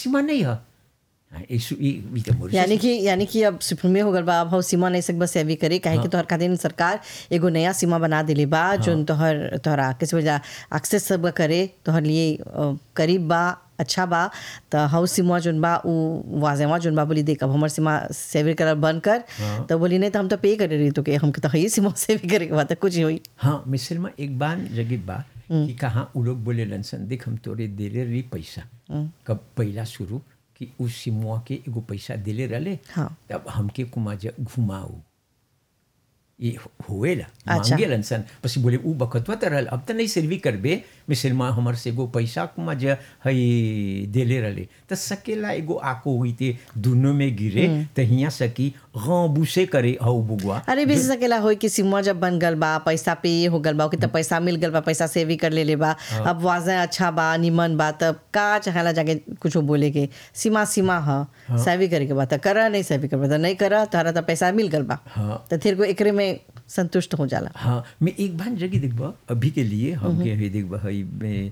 सीमा नहीं है हाँ, इस- ई- ई तो मॉरिशस यानी कि यानी कि अब सुप्रीमे हो गल बा अब हौ सीमा नहीं सकबा सेवी करे काहे कि तोहर खातिर सरकार एगो नया सीमा बना देले बा जोन तोहर तोहरा किस वजह एक्सेस सब करे तोहर लिए अ, करीब बा अच्छा बा त हौ सीमा जोन बा उ वाजेवा जोन बा बोली देख अब हमर सीमा सेवी कर बंद कर तो बोली नहीं तो हम तो पे करे रही तो के हमके तो हई सीमा सेवी करे के बा त कुछ ही होई हाँ मिसल में एक बार जगह बा कि कहाँ उ लोग बोले लनसन देख हम तोरे देले रही पैसा कब पहला शुरू कि उस सिमुआ के एगो पैसा देले रहले हाँ। तब हमके कुमा जा घुमाऊ ये होएला अच्छा। मांगे लनसन बस बोले उ बखतवा त रहल अब त नहीं सर्वी करबे मिसल में हमर से एगो पैसा कुमा जा हई देले रहले त सकेला एगो आको हुई ते दोनों में गिरे त हिया सकी गबूसे करे हौ बुगवा अरे भी सकेला होई कि सीमा जब बन गल बा पैसा पे ये हो गल बा कि तब पैसा मिल गल बा पैसा सेवी कर ले ले बा अब वाजे अच्छा बा निमन बा तब का चाहेला जाके कुछ बोले के सीमा सीमा ह सेवी करे के बा त करा नहीं सेवी कर बा त नहीं करा तारा त पैसा मिल गल बा हाँ। त फिर को एकरे में संतुष्ट हो जाला हाँ मैं एक बार जगह देखबा अभी के लिए हम के हई देखबा हई में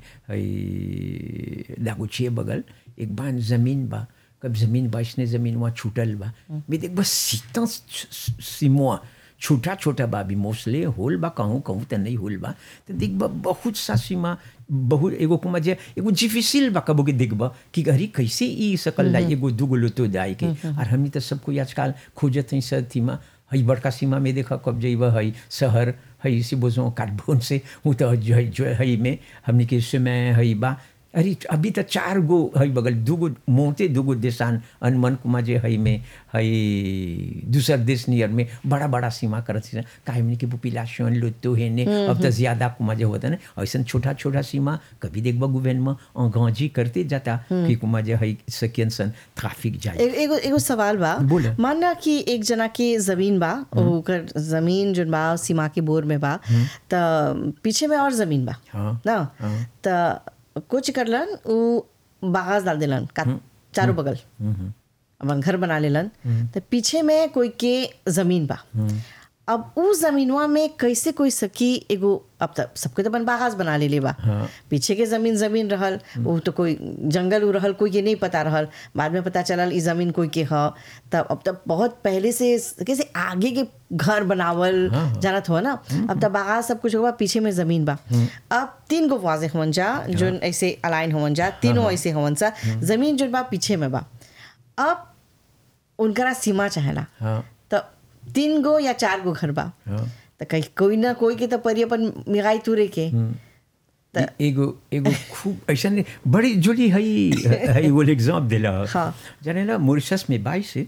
हई लागुचिए बगल एक बार जमीन बा कब जमीन बा इसने जमीन वहाँ छूटल बा मैं देखबा सीता सिमुआ छोटा छोटा बा भी मोस्टली होल बा कहूँ कहूँ तो नहीं होल बा तो देखबा बहुत सा सीमा बहुत एगो कुमा जे एगो डिफिसिल बा कबो के देखबा कि अरे कैसे ई सकल ला एगो दूगो लोतो दाई के और हमनी तो सब कोई आजकल खोजत हई सब थीमा हई बड़का सीमा में देखा कब जइबा हई शहर हई से बोझो कार्बन से हूँ तो जो है जो हई में हमने के समय हई बा अरे अभी तो चार गो हई बगल दूगो मोते दूगो देशान अनमन कुमा जे हई में हई दूसर देश नियर में बड़ा बड़ा सीमा करत थी काहे हमने के पॉपुलेशन लुत्तो है ने अब तो ज्यादा कुमा जे होता ना ऐसा छोटा छोटा सीमा कभी देखबा गुवेन में अंगाजी करते जाता कि कुमा जे हई सकियन सन ट्रैफिक जाए ए- एगो एगो सवाल बा बोलो। मानना कि एक जना के जमीन बा ओकर जमीन जोन बा सीमा के बोर में बा त पीछे में और जमीन बा हाँ ना हाँ। त कुछ करलन उ बागास डाल देलन का चारों बगल अपन घर बना लेलन त पीछे में कोई के जमीन बा अब उ जमीनवा में कैसे कोई सकी एगो अब तक सबके तो अपन बागास बना ले बा हाँ। पीछे के जमीन जमीन रहल वो तो कोई जंगल उ रहल कोई के नहीं पता रहल बाद में पता चलल ई जमीन कोई के ह तब अब तब बहुत पहले से कैसे आगे के घर बनावल जानत हो ना अब तब बागा सब कुछ होगा पीछे में जमीन बा अब तीन गो वाजे हवन जा जोन ऐसे अलाइन हवन जा तीनों ऐसे हवन सा जमीन जोन बा पीछे में बा अब उनकरा सीमा चाहेला हाँ तो तीन गो या चार गो घर बा हाँ तो कहीं कोई ना कोई के तो परी अपन मिगाई तुरे के ए- एगो एगो खूब ऐसा नहीं बड़ी जोली हई हई वो एग्जाम दिला हाँ। जाने ला मॉरिशस में बाई से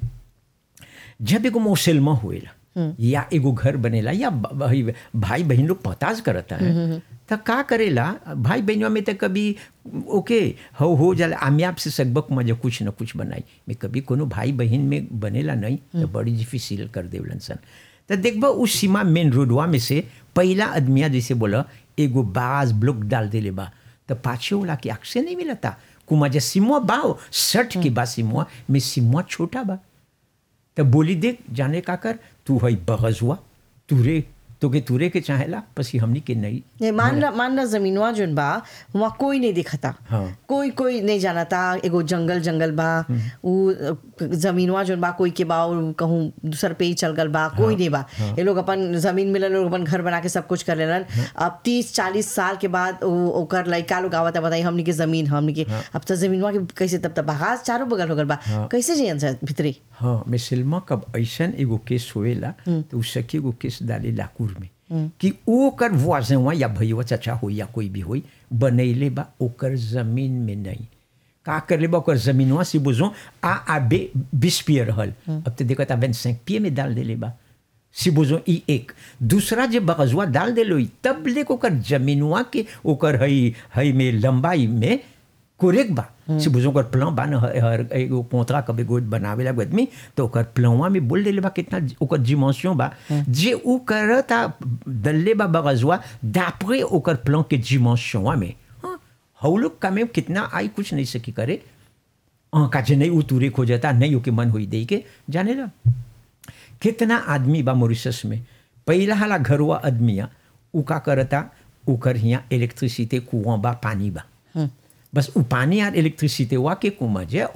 जब एगो मोसेलमा होएला या एगो घर बनेला या ब- ब- हई भाई बहन लोग पताज करता है तो का करेला भाई बहनों में तो कभी ओके हो हो जाला आमियाब से सकबक मजे कुछ न कुछ बनाई मैं कभी कोनो भाई बहन में बनेला नहीं तो बड़ी डिफिसिल कर देवलन सन तो देखबा उस सीमा मेन रोडवा में से पहला आदमिया जैसे बोला एगो बाज ब्लॉक डाल देले बा तो पाछे वाला के आँख से नहीं मिलता कुमा जे सिमुआ बाओ सठ के बा सिमुआ में सिमुआ छोटा बा तो बोली देख जाने का कर तू हई बगजुआ तुरे तोके तुरे के चाहेला पसी हमनी के नहीं नहीं मान ला मान ला जमीनवा जोन बा वहाँ कोई नहीं दिखता हाँ। कोई कोई नहीं जानता एगो जंगल जंगल बा उ जमीनवा जोन बा कोई के बा और कहूँ दूसर पे ही चल गल बा कोई नहीं बा ये लोग अपन जमीन मिलल लोग अपन घर बना के सब कुछ कर लेलन अब तीस चालीस साल के बाद उ- ओकर लड़का लोग आवता बताई हमनी के जमीन हमनी के अब तो जमीनवा के कैसे तब तक बागास चारों बगल हो गल बा कैसे जियन सा भितरी हाँ मैं सिल्मा कब ऐसन एगो केस होएला तो उ सखी एगो केस डाले लाकूर में कि ओकर वाजवा या भैया चाचा हो या कोई भी होई बनैले बा ओकर जमीन में नहीं का कर ले बा ओकर जमीनवा से बुझो आ आ बे बीस पिए रहल अब तो देखो ता सेंक पिए में डाल देले बा si बोझो ई एक दूसरा जे बगजुआ डाल देलो ई, तब ले ओकर जमीनवा के ओकर हई हई में लंबाई में कोरेक बा से बुझो ओकर प्लान बा न ह- हर एगो पोतरा कबे गोद बनावेला एगो आदमी तो ओकर प्लानवा में बोल देले बा कितना ज- ओकर डिमेंशन बा जे उ करता दल्ले बा बगजुआ d'après ओकर प्लान के डिमेंशनवा में हाँ, हउ लोग का में कितना आई कुछ नहीं सकी करे हाँ का जे नहीं उ तुरे खोजता नहीं ओके मन होई दे के जाने ला कितना आदमी बा मॉरिशस में पहला हाला घरवा आदमिया उ का करता ओकर हिया इलेक्ट्रिसिटी कुआं बा पानी बा बस उ पानी और इलेक्ट्रिसिटी वा के कुआं जे